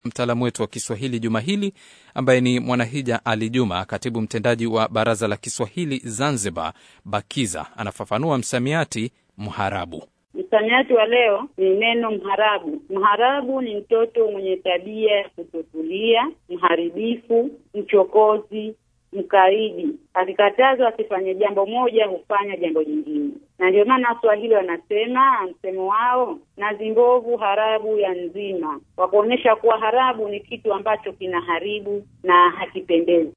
Mtaalamu wetu wa Kiswahili juma hili ambaye ni Mwanahija Ali Juma, katibu mtendaji wa Baraza la Kiswahili Zanzibar, BAKIZA, anafafanua msamiati mharabu. Msamiati wa leo ni neno mharabu. Mharabu ni mtoto mwenye tabia ya kutotulia, mharibifu, mchokozi, mkaidi. Akikatazwa asifanye jambo moja, hufanya jambo jingine, na ndio maana Waswahili wanasema msemo wao, nazi mbovu harabu ya nzima, wa kuonyesha kuwa harabu ni kitu ambacho kinaharibu na hakipendezi.